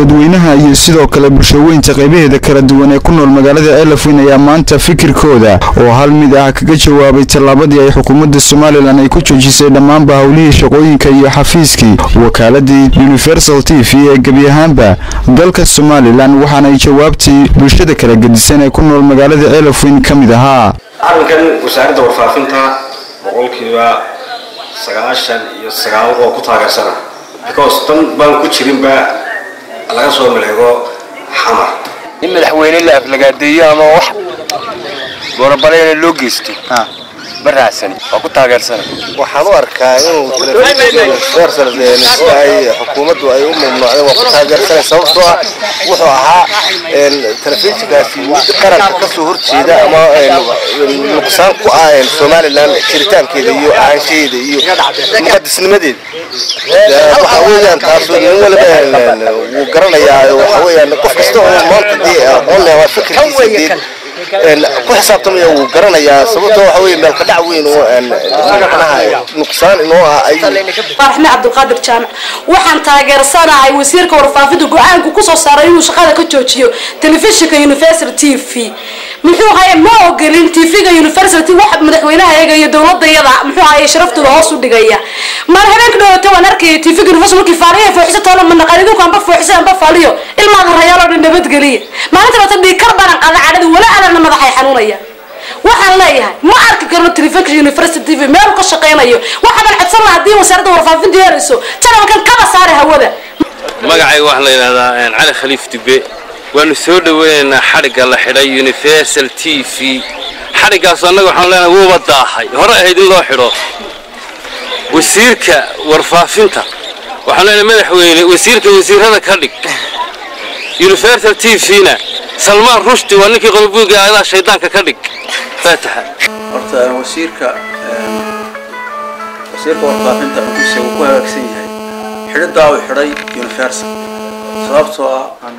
dadweynaha iyo sidoo kale bulshaweynta qaybaheeda kala duwan ee ku nool magaalada elafweyn ayaa maanta fikirkooda oo hal mid ah kaga jawaabay tallaabadii ay xukuumadda somalilan ay ku joojisay dhammaanba howlihii shaqooyinka iyo xafiiskii wakaaladii universal t v ee gebi ahaanba dalka somalilan waxaana ay jawaabtii bulshada kala gedisan ee ku nool magaalada elafweyn ka mid ahaa arrinkan wasaaradda warfaafinta boqolkiiba sagaashan iyo sagaal oo ku taageersana because dan baan ku jirinba laga soo maleego xamar in madaxweyne la aflagaadeeyo ama wax boorabalayna loo geysto ma raacsan waa ku taageersana waxaan u arkaa inuu ay xukuumaddu ay u mamnuucday waa ku taageersanay sababtoo ah wuxuu ahaa telefishinkaasi mid qaranka ka soo horjeeda ama nuqsaan ku ah somalilan jiritaankeeda iyo ahaanshaheeda iyo muqadisnimadeeda waxa weeyaan taasoo nin waliba wuu garanayaa waxa weeyaan qof kasta oo maanta dee aqoon leh waa fikirkiisa dee ku xisaabtamaya wuu garanayaa sababtoo waxa weeye meel ka dhac weyn oo macnaha nuqsaan inoo ah ay raxme cabdulqaadir jaamac waxaan taageersanahay wasiirka warfaafinta go-aanku kusoo saaray inuu shaqada ka joojiyo telefishinka universal t v muxuu haye ma ogolin tvga universal t wax madaxweynaha eega iyo dowladayada muxuu haye sharaftooda hoos u dhigaya mar habeenka dhawata waan arkaya tvga universal markii faaliya fooxisa toona ma naqan idinku anba fooxisa anba faaliyo ilmaada rayaalo dhan nabadgeliya maalinta dhawata dhiikar banan qada cadhada wala adana madaxay xanuunaya waxaan leeyahay ma arki karno telefishinka universal t v meel ka shaqeynayo waxaaban codsan lahaa haddii wasaaradda warfaafinta yeerayso janalkan kaba saare hawada magacayga waxaa la yidhahdaa cali khaliif dube waanu soo dhaweynaynaa xadhigga la xidhay universal t v xadhiggaas annaga waxaan leenahay wuuba daahay hore ahayd in loo xidho wasiirka warfaafinta waxaan leenahay madaxweyne wasiirka wasiirada ka dhig universal t v-na salmaan rushdi waa ninkii qolobuuga aadaha shaydaanka ka dhig faataxa horta wasiirka wasiirka warfaafinta use wuu ku hagaagsan yahay xidhidaa uu xidhay universal sababtoo ah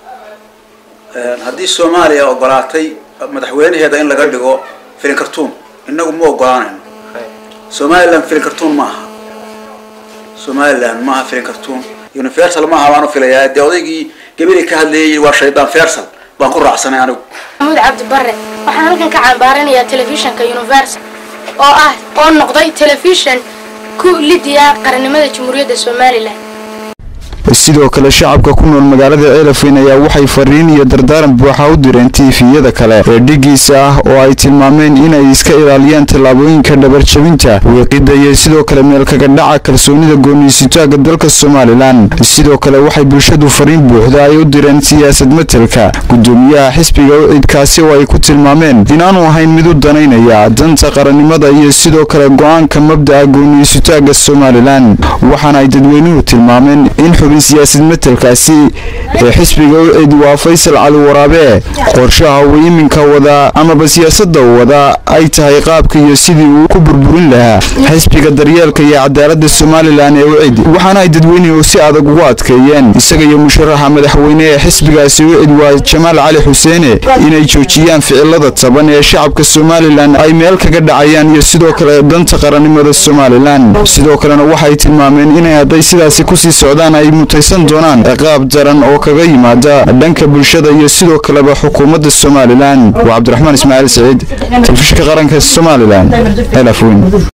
haddii soomaaliya ogolaatay madaxweynaheeda in laga dhigo filin kartuun innagu ma ogolaanayno somalilan filin kartuun maaha somalilan maaha filin kartuun universal maaha baan u filayaa dee odaygii gabalii ka hadlayay waa shaydaan fersal baan ku raacsanay anigu maxamuud cabdi bare waxaan halkan ka cambaaranayaa telefishinka universal oo ah oo noqday telefishin ku lidiya qarannimada jamhuuriyadda somalilan sidoo kale shacabka ku nool magaalada elafweyn ayaa waxay fariin iyo dardaaran buuxa u direen tiifiyada kale ee dhigiisa ah oo ay tilmaameen inay iska ilaaliyaan tallaabooyinka dhabarjabinta wiiqida iyo sidoo kale meel kaga dhaca kalsoonida gooniisitaaga dalka somalilan sidoo kale waxay bulshadu fariin buuxda ay u direen siyaasad matelka gudoomiyaha xisbiga ucidkaasi oo ay ku tilmaameen inaanu ahayn mid u danaynaya danta qarannimada iyo sidoo kale go-aanka mabda'a gooniisitaaga somalilan waxaana ay dadweynuhu tilmaameen in xubin siyaasad matelkaasi ee xisbiga ucid waa faysal cali waraabe qorshaha uu iminka wadaa amaba siyaasadda uu wadaa ay tahay qaabka iyo sidii uu ku burburin lahaa xisbiga daryeelka iyo cadaaladda somalilan ee ucid waxaana ay dadweynuhu si adag ugu adkeeyeen isaga iyo musharaxa madaxweyne ee xisbigaasi ucid waa jamaal cali xuseene inay joojiyaan ficilada taban ee shacabka somalilan ay meel kaga dhacayaan iyo sidoo kale danta qarannimada somalilan sidoo kalena waxay tilmaameen inay hadday sidaasi kusii socdaan ay mutaysan doonaan ciqaab daran oo kaga yimaada dhanka bulshada iyo sidoo kaleba xukuumadda somalilan waa cabdiraxmaan ismaaciil saciid telefishinka qaranka somalilan elafweyn